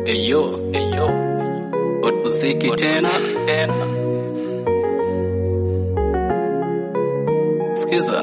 Eyo, eyo, muziki tena, sikiza,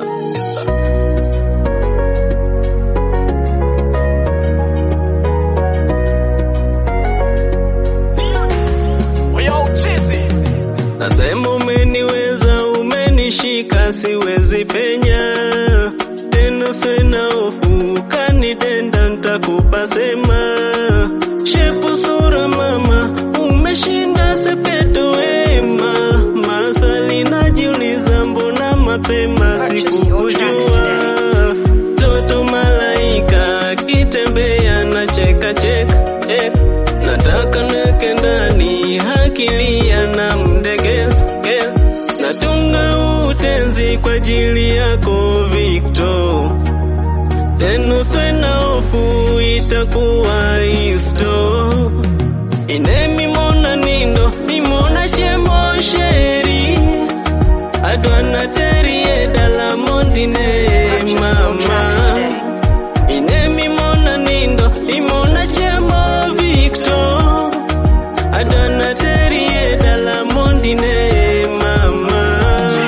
nasema umeniweza, umenishika, siwezi penya tena, sina hofu, kanitenda ntakupa sema shepu sura mama, umeshinda sepeto wema, maswali najiuliza, mbona mapema sikukujua? Toto malaika akitembea na cheka cheka, nataka neke ndani hakilia na mdegeza, natunga utenzi kwa ajili yako Victor tena uswe na hofu, itakuwa histo ine mimona nindo mimona chemo sheri adwana terie dala mondine mama ine mimona nindo mimona chemo Victor adwana terie dala mondine mama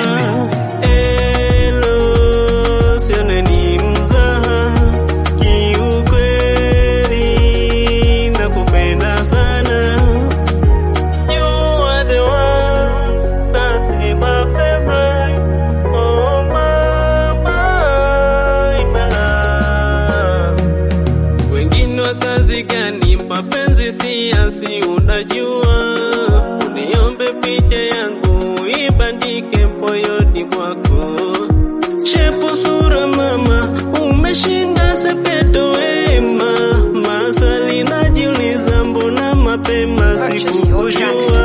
Elo, sione ni mzaha kiukweli nakupenda sana You are the one that's in my favorite Oh mama, my love wengine wa kazi gani? Mapenzi siasi, unajua. Uniombe picha yangu ibandike moyoni mwako. Shepu sura mama, umeshinda sepeto wema. Maswali najiuliza, mbona mapema sikukujua?